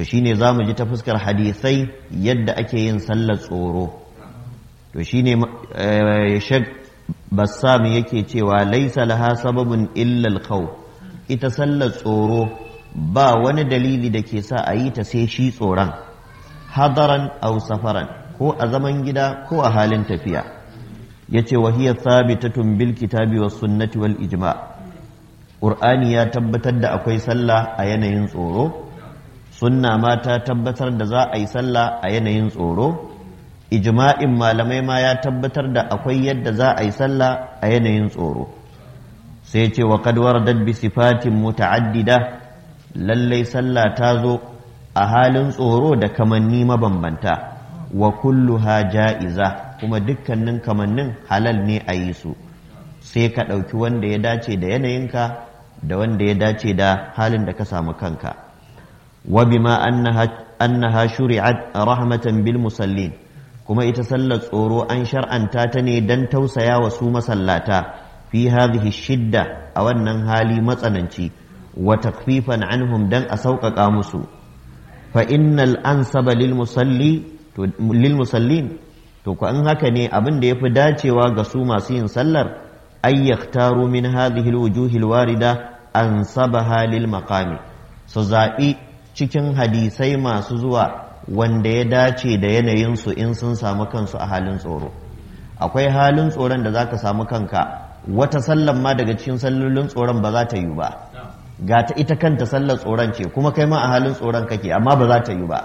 to shine za mu ji ta fuskar hadisai yadda ake yin sallar tsoro to shine shek bassam yake cewa laisa laha sababun illa al ita sallar tsoro ba wani dalili da ke sa a yi ta sai shi tsoron hadaran au safaran ko a zaman gida ko a halin tafiya yace wa hiya thabitatun bil kitabi was sunnati wal ijma' qur'ani ya tabbatar da akwai sallah a yanayin tsoro sunna ma ta tabbatar da za a yi sallah a yanayin tsoro ijma'in malamai ma ya tabbatar da akwai yadda za a yi sallah a yanayin tsoro sai ce wa kad waradat bi sifatin muta'addida lallai sallah ta zo a halin tsoro da kamanni mabambanta wa kulluha ja'iza kuma dukkanin kamannin halal ne a yi su sai ka ɗauki wanda ya dace da yanayinka da wanda ya dace da halin da ka samu kanka wa bima annaha shuri'at rahmatan bil musallin kuma ita sallar tsoro an shar'anta ta ne dan tausaya wa su masallata fi hadhihi shidda a wannan hali matsananci wa takfifan anhum dan a sauƙaƙa musu fa innal ansaba lil musalli to lil musallin to ko an haka ne abin da yafi dacewa ga su masu yin sallar ay yaktaru min hadhihi al wujuhi al warida ansabaha lil maqami su zaɓi cikin hadisai masu zuwa wanda ya dace da yanayinsu in sun samu kansu a halin tsoro akwai halin tsoron da za ka samu kanka wata sallan ma daga cikin sallolin tsoron ba za ta yi ba ga ta ita kanta sallar tsoron ce kuma kai ma a halin tsoron kake amma ba za ta yi ba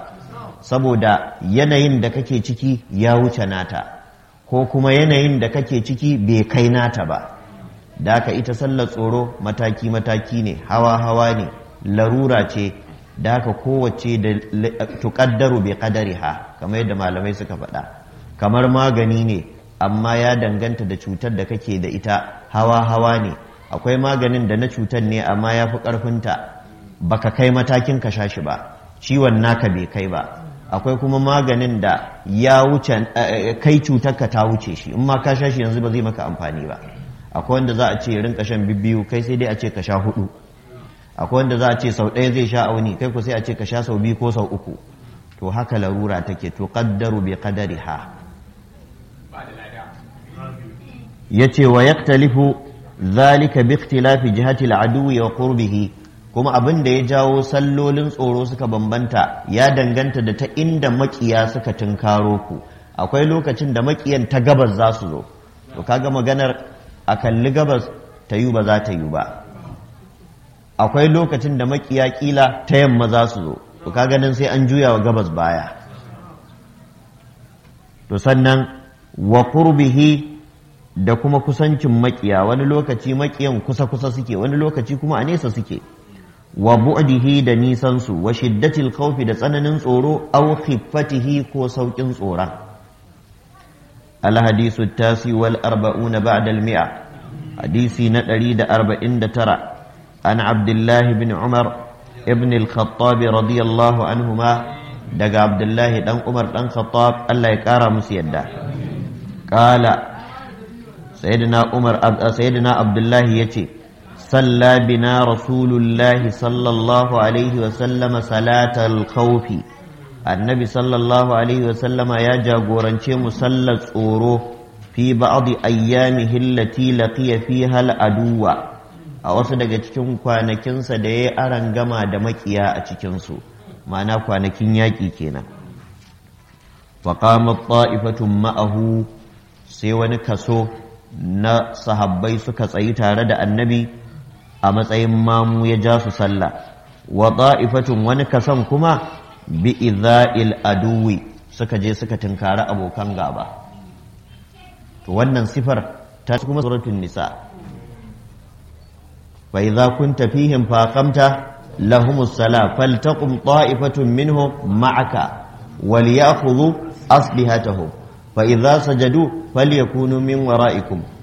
saboda yanayin da kake ciki ya wuce nata ko kuma yanayin da kake ciki bai kai nata ba da haka ita sallar tsoro mataki-mataki ne hawa-hawa ne larura ce da haka kowace da tuƙaddaru bai ƙadari ha kamar yadda malamai suka faɗa kamar magani ne amma ya danganta da cutar da kake da ita hawa-hawa ne akwai maganin da na cutar ne amma ya fi ƙarfinta baka kai matakin ka sha shi ba ciwon naka bai kai ba akwai kuma maganin da ya wuce kai cutar ka ta wuce shi in ma ka sha shi yanzu ba zai maka amfani ba akwai wanda za a ce rinka shan bibbiyu kai sai dai a ce ka sha hudu akwai wanda za a ce sau ɗaya zai sha auni kai ku sai a ce ka sha sau biyu ko sau uku to haka larura take to qaddaru bi qadariha yace wa yaktalifu zalika bi ikhtilafi jihati al-aduwi wa qurbihi kuma abin da ya jawo sallolin tsoro suka bambanta ya danganta da ta inda makiya suka tunkaro ku akwai lokacin da makiyan ta gabas za su zo to kaga maganar a kalli gabas ta yi ba za ta yi ba akwai lokacin da makiya kila ta yamma za su zo to ka ganin sai an juya wa gabas baya to sannan wa qurbihi da kuma kusancin makiya wani lokaci makiyan kusa kusa suke wani lokaci kuma a nesa suke wa bu'dihi da nisan su wa shiddatil khawfi da tsananin tsoro aw khiffatihi ko saukin tsoron al hadisu tasi wal arba'una ba'da al mi'a hadisi na 149 عن عبد الله بن عمر ابن الخطاب رضي الله عنهما دق عبد الله دن عمر دن خطاب الله يكارى مسيدا قال سيدنا عمر سيدنا عبد الله يتي صلى بنا رسول الله صلى الله عليه وسلم صلاة الخوف النبي صلى الله عليه وسلم يا جاغورنشي مسلى tsoro في بعض أيامه التي لقي فيها العدو a wasu daga cikin kwanakinsa da ya aran gama da makiya a cikinsu ma'ana kwanakin yaƙi kenan faƙamar ta'ifatun ma'ahu sai wani kaso na sahabbai suka tsayi tare da annabi a matsayin mamu ya ja su sallah wa ta'ifatun wani kason kuma bi iza'il aduwi suka je suka tunkari abokan gaba to wannan sifar ta kuma suratun nisa فإذا كنت فيهم فأقمت لهم الصلاة فلتقم طائفة منهم معك وليأخذوا أصلحتهم فإذا سجدوا فليكونوا من ورائكم